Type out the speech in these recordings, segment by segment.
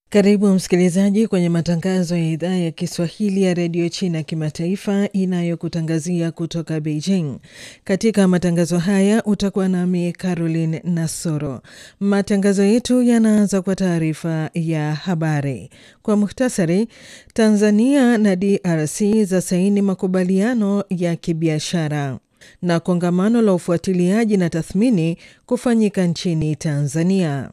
Karibu msikilizaji kwenye matangazo ya idhaa ya Kiswahili ya redio China kimataifa inayokutangazia kutoka Beijing. Katika matangazo haya utakuwa nami Caroline Nasoro. Matangazo yetu yanaanza kwa taarifa ya habari. Kwa muhtasari, Tanzania na DRC za saini makubaliano ya kibiashara na kongamano la ufuatiliaji na tathmini kufanyika nchini Tanzania.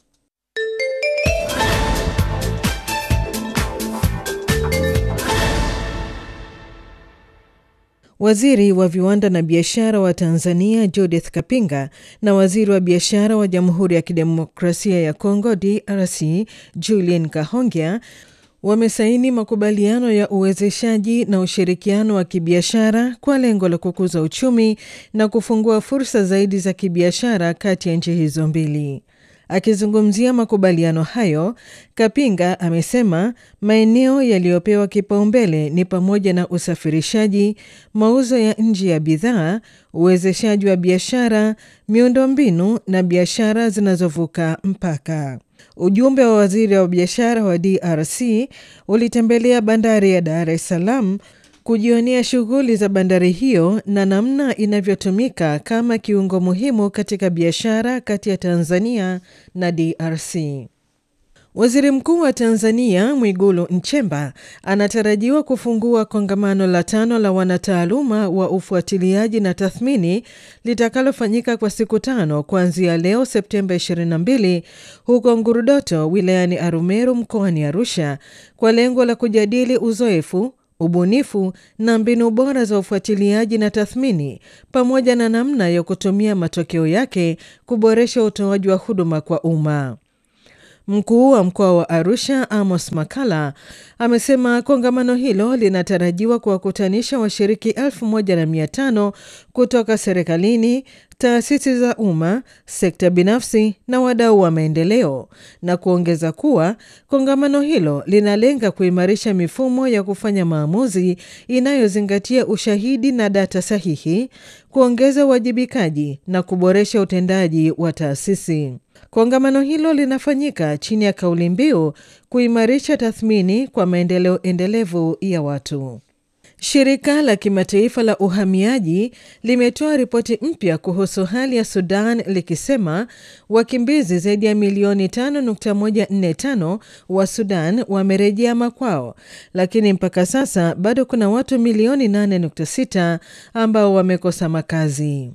Waziri wa viwanda na biashara wa Tanzania Judith Kapinga na waziri wa biashara wa Jamhuri ya Kidemokrasia ya Kongo DRC Julien Kahongya wamesaini makubaliano ya uwezeshaji na ushirikiano wa kibiashara kwa lengo la kukuza uchumi na kufungua fursa zaidi za kibiashara kati ya nchi hizo mbili. Akizungumzia makubaliano hayo, Kapinga amesema maeneo yaliyopewa kipaumbele ni pamoja na usafirishaji, mauzo ya nje ya bidhaa, uwezeshaji wa biashara, miundombinu na biashara zinazovuka mpaka. Ujumbe wa waziri wa biashara wa DRC ulitembelea bandari ya Dar es Salaam kujionea shughuli za bandari hiyo na namna inavyotumika kama kiungo muhimu katika biashara kati ya Tanzania na DRC. Waziri Mkuu wa Tanzania Mwigulu Nchemba anatarajiwa kufungua kongamano la tano la wanataaluma wa ufuatiliaji na tathmini litakalofanyika kwa siku tano kuanzia leo Septemba 22 huko Ngurudoto wilayani Arumeru mkoani Arusha kwa lengo la kujadili uzoefu ubunifu na mbinu bora za ufuatiliaji na tathmini pamoja na namna ya kutumia matokeo yake kuboresha utoaji wa huduma kwa umma. Mkuu wa mkoa wa Arusha Amos Makala amesema kongamano hilo linatarajiwa kuwakutanisha washiriki elfu moja na mia tano kutoka serikalini, taasisi za umma, sekta binafsi na wadau wa maendeleo, na kuongeza kuwa kongamano hilo linalenga kuimarisha mifumo ya kufanya maamuzi inayozingatia ushahidi na data sahihi, kuongeza uwajibikaji na kuboresha utendaji wa taasisi. Kongamano hilo linafanyika chini ya kauli mbiu kuimarisha tathmini kwa maendeleo endelevu ya watu. Shirika la kimataifa la uhamiaji limetoa ripoti mpya kuhusu hali ya Sudan likisema wakimbizi zaidi ya milioni 5.145 wa Sudan wamerejea makwao, lakini mpaka sasa bado kuna watu milioni 8.6 ambao wamekosa makazi.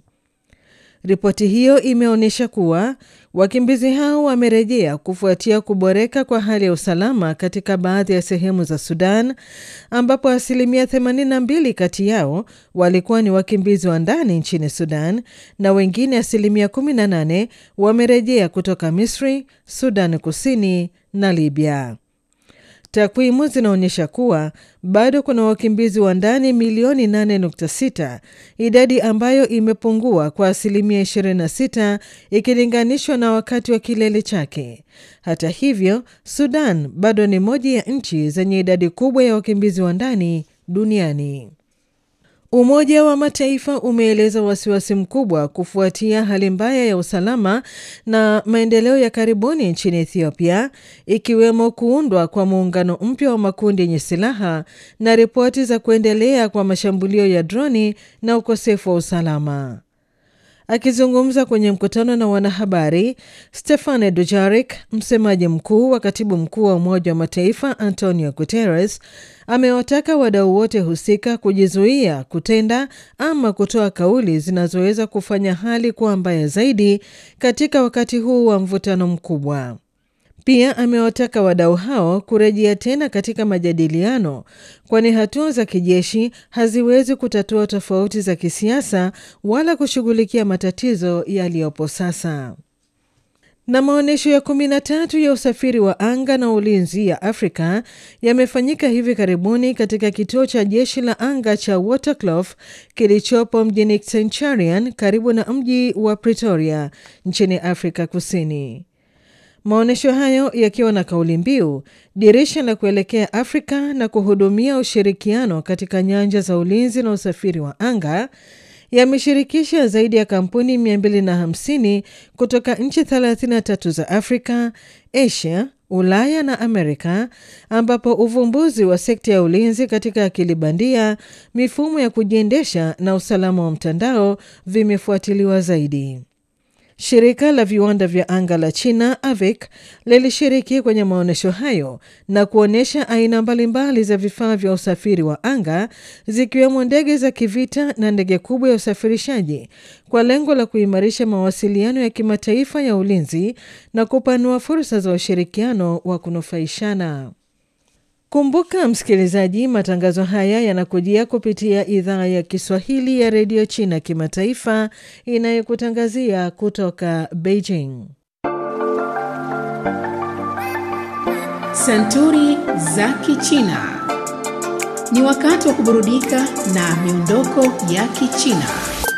Ripoti hiyo imeonyesha kuwa wakimbizi hao wamerejea kufuatia kuboreka kwa hali ya usalama katika baadhi ya sehemu za Sudan, ambapo asilimia 82 kati yao walikuwa ni wakimbizi wa ndani nchini Sudan na wengine asilimia 18 wamerejea kutoka Misri, Sudan Kusini na Libya. Takwimu zinaonyesha kuwa bado kuna wakimbizi wa ndani milioni 8.6, idadi ambayo imepungua kwa asilimia 26 ikilinganishwa na wakati wa kilele chake. Hata hivyo, Sudan bado ni moja ya nchi zenye idadi kubwa ya wakimbizi wa ndani duniani. Umoja wa Mataifa umeeleza wasiwasi mkubwa kufuatia hali mbaya ya usalama na maendeleo ya karibuni nchini Ethiopia, ikiwemo kuundwa kwa muungano mpya wa makundi yenye silaha na ripoti za kuendelea kwa mashambulio ya droni na ukosefu wa usalama. Akizungumza kwenye mkutano na wanahabari, Stefane Dujarik, msemaji mkuu wa katibu mkuu wa Umoja wa Mataifa Antonio Guterres, amewataka wadau wote husika kujizuia kutenda ama kutoa kauli zinazoweza kufanya hali kuwa mbaya zaidi katika wakati huu wa mvutano mkubwa. Pia amewataka wadau hao kurejea tena katika majadiliano, kwani hatua za kijeshi haziwezi kutatua tofauti za kisiasa wala kushughulikia matatizo yaliyopo sasa. Na maonyesho ya kumi na tatu ya usafiri wa anga na ulinzi ya Afrika yamefanyika hivi karibuni katika kituo cha jeshi la anga cha Waterkloof kilichopo mjini Centurion karibu na mji wa Pretoria nchini Afrika Kusini. Maonyesho hayo yakiwa na kauli mbiu dirisha la kuelekea Afrika na kuhudumia ushirikiano katika nyanja za ulinzi na usafiri wa anga yameshirikisha zaidi ya kampuni 250 kutoka nchi 33 za Afrika, Asia, Ulaya na Amerika, ambapo uvumbuzi wa sekta ya ulinzi katika akili bandia, mifumo ya kujiendesha na usalama wa mtandao vimefuatiliwa zaidi. Shirika la viwanda vya anga la China AVIC lilishiriki kwenye maonyesho hayo na kuonyesha aina mbalimbali za vifaa vya usafiri wa anga zikiwemo ndege za kivita na ndege kubwa ya usafirishaji kwa lengo la kuimarisha mawasiliano ya kimataifa ya ulinzi na kupanua fursa za ushirikiano wa kunufaishana. Kumbuka msikilizaji, matangazo haya yanakujia kupitia idhaa ya Kiswahili ya redio China kimataifa inayokutangazia kutoka Beijing. Santuri za Kichina. Ni wakati wa kuburudika na miondoko ya Kichina.